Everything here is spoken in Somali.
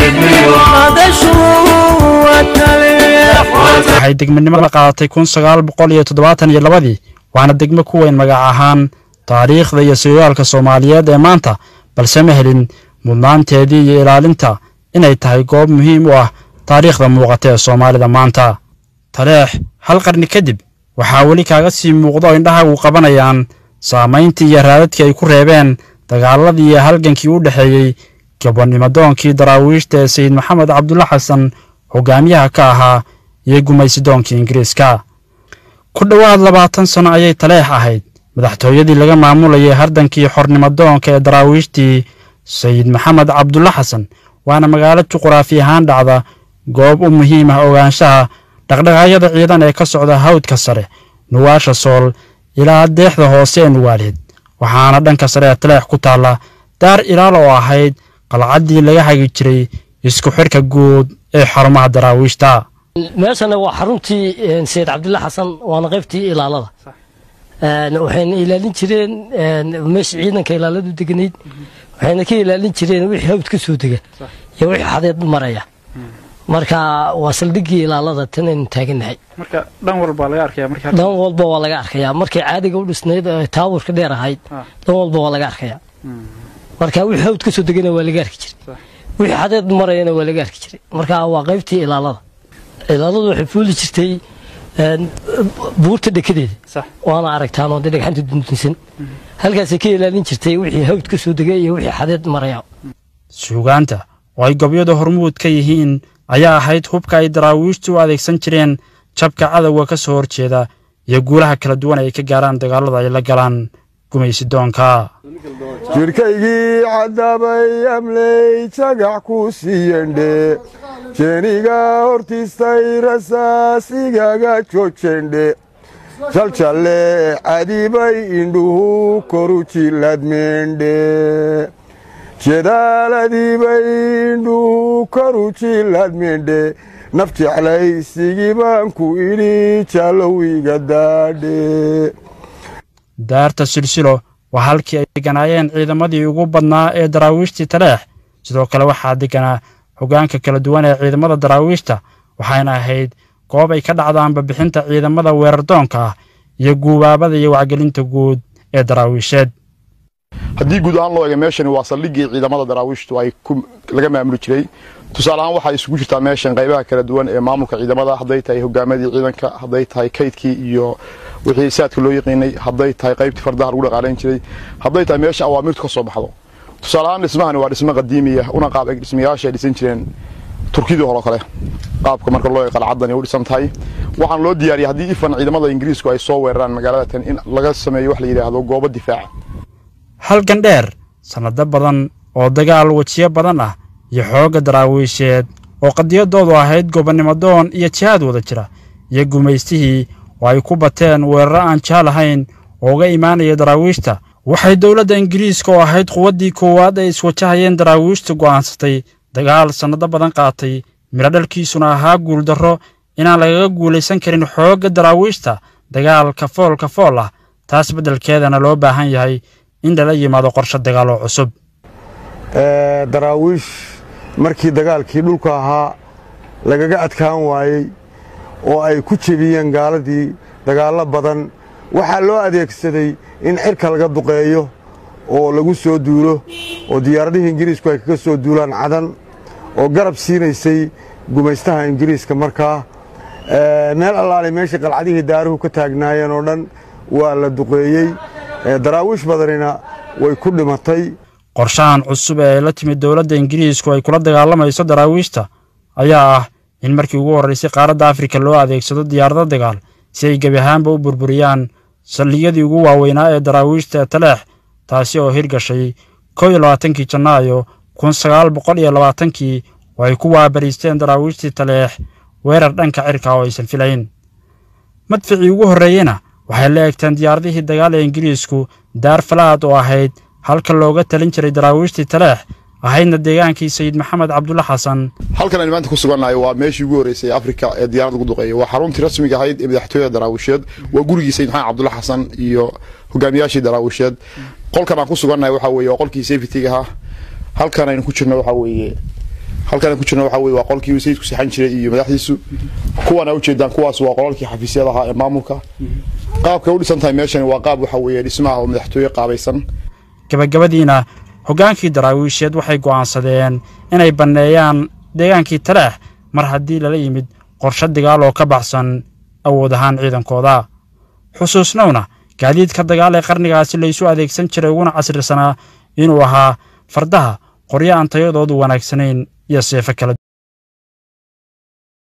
waxay degmanimada qaadatay kun sagaal boqol iyo toddobaatan iyo labadii waana degmo ku weyn magac ahaan taariikhda iyo sooyaalka soomaaliyeed ee maanta balse ma helin mudnaanteedii iyo ilaalinta inay tahay goob muhiim u ah taariikhda muuqata ee soomaalida maanta taleex hal qarni kadib waxaa weli kaaga sii muuqda oo indhahagu qabanayaan saamayntii iyo raadadkii ay ku reebeen dagaaladii iyo halgankii u dhexeeyey gabonimadoonkii daraawiishta ee sayid maxamed cabdulla xasan hogaamiyaha ka ahaa iyo gumaysidoonkii ingiriiska ku dhowaad labaatan sano ayay taleex ahayd madaxtooyadii laga maamulayay hardankii xornimadoonka ee daraawiishtii sayid maxamed cabdulla xasan waana magaalo juquraafi ahaan dhacda goob u muhiim ah ogaanshaha dhaqdhaqaaqyada ciidan ee ka socda hawdka sare nuwaasha sool ilaa deexda hoose ee nuwaaleed waxaana dhanka sare ee taleex ku taalla daar ilaal oo ahayd qalcaddii laga hagi jiray isku xidhka guud ee xarumaha daraawiishta meeshana waa xaruntii sayid cabdulla xasan waana qaybtii ilaalada waxayna ilaalin jireen meesha ciidanka ilaaladu deganayd waxayna ka ilaalin jireen wixii hawd ka soo dega iyo wixii xadeed maraya marka waa saldhiggii ilaalada tan aynu taaganahay marka dhan walba laga arkaya marka dhan walba waa laga arkayaa markay caadiga u dhisnayd taaburka dheer ahayd dhan walba waa laga arkayaa marka wixii hawd ka soo degana waa laga arki jiray wixii xadeed marayana waa laga arki jiray marka waa qaybtii ilaalada ilaaladu waxay fuuli jirtay buurta dhekadeeda waana aragtaan oo dhagxanta dundunsan halkaasay ka ilaalin jirtay wixii hawd ka soo degay iyo wixii xadeed maraya suugaanta oo ay gobyada hormuud ka yihiin ayaa ahayd hubka ay daraawiishtu u adeegsan jireen jabka cadowga ka soo horjeeda iyo guulaha kala duwan ay ka gaaraan dagaalada ay la galaan gumaysidoonka jirkaygii caddaabay amley jagax ku siiyendhe jeeniga hortiistay rasaas igaga joojendhe jaljalle cadibay indhuhu koru jiladmeendhe jedaaladibay indhuhu koru jiladmeendhe naf jeclaysigii baan ku idhi jallow iga daadhe daarta silsilo waa halkii ay deganaayeen ciidamadii ugu badnaa ee daraawiishtii taleex sidoo kale waxaa deganaa hoggaanka kala duwan ee ciidamada daraawiishta waxayna ahayd goob ay ka dhacdaanba bixinta ciidamada weerardoonka ah iyo guubaabada iyo wacgelinta guud ee daraawiisheed haddii guud ahaan loo eega meeshani waa saldhiggii ciidamada daraawiishtu ay laga maamuli jiray tusaale ahaan waxaa isugu jirtaa meeshan qaybaha kala duwan ee maamulka ciidamada hadday tahay hogaamadii ciidanka hadday tahay kaydkii iyo wixii saadka loo yaqiinay hadday tahay qaybtii fardaha lagu dhaqaalayn jiray hadday tahay meesha awaamirtu ka soo baxdo tusaale ahaan dhismahani waa dhismo qadiimiya una qaab eg dhismayaasha ay dhisan jireen turkidii hore kale qaabka marka loo qalcaddani u dhisan tahay waxaan loo diyaariyay haddii ifan ciidamada ingiriisku ay soo weeraraan magaalada tan in laga sameeyo wax la yidhaahdo goobo difaaca halgan dheer sannado badan oo dagaal wejiyo badan ah iyo xoogga daraawiisheed oo qadiyadoodu ahayd gobonnimodoon iyo jihaad wada jira iyo gumaystihii oo ay ku bateen weeraro aan jaal ahayn oo uga imaanaya daraawiishta waxay dowladda ingiriiska oo ahayd quwaddii koowaad ay iswajahayeen daraawiishta go'aansatay dagaal sannado badan qaatay midhodhalkiisuna ahaa guuldarro inaan lagaga guulaysan karin xoogga daraawiishta dagaal kafool kafool ah taas beddelkeedana loo baahan yahay in lala yimaado qorshe dagaal oo cusub daraawiish markii dagaalkii dhulka ahaa lagaga adkaan waayey oo ay ku jebiyeen gaaladii dagaallo badan waxaa loo adeegsaday in cirka laga duqeeyo oo lagu soo duulo oo diyaaradihii ingiriisku ay kaga soo duulaan cadan oo garab siinaysay gumaystaha ingiriiska markaa meel allaale meeshii qalcadihii daaruhu ka taagnaayeen oo dhan waa la duqeeyey daraawiish badanina way ku dhimatay qorshahan cusub ee ay la timid dowladda ingiriisku ay kula dagaalamayso daraawiishta ayaa ah in markii ugu horraysay qaaradda afrika loo adeegsado diyaarado dagaal si ay gebi ahaanba u burburiyaan saldhigyadii ugu waaweynaa ee daraawiishta ee taleex taasi oo hirgashay kow iyo labaatankii janaayo kun sagaal boqol iyo labaatankii oo ay ku waabariisteen daraawiishtii taleex weerar dhanka cirka oo aysan filayn madficii ugu horreeyena waxay la eegteen diyaaradihii dagaal ee ingiriisku daar falaad oo ahayd halka looga talin jiray daraawiishtii taleex ahaydna deegaankii sayid maxamed cabdulla xasan halkan aynu maanta ku sugannahay waa meeshii ugu horreysay afrika ee diyaarad lagu duqeeyay waa xaruntii rasmiga ahayd ee madaxtooyada daraawisheed waa gurigii sayid maxamed cabdulla xasan iyo hogaamiyaashii daraawisheed qolkan aan ku sugannahay waxaa weeye waa qolkii safetyga ahaa halkan aynu ku jirno waxaa weeye halkan ku jirna waxa weye waa qolkii sayidku sixan jiray iyo madaxdiisu kuwana ujeedaan kuwaas waa qolalkii xafiisyada ahaa ee maamulka qaabka u dhisan tahay meeshani waa qaab waxa weeye dhismaha oo madaxtooye qaabaysan gabagabadiina hoggaankii daraawiisheed waxay go'aansadeen inay banneeyaan deegaankii taleex mar haddii lala yimid qorshe dagaal oo ka baxsan awood ahaan ciidankooda xusuusnowna gaadiidka dagaal ee qarnigaasi laysu adeegsan jiray uguna casrisanaa inuu ahaa fardaha qoryo aan tayadoodu wanaagsanayn iyo seefo kala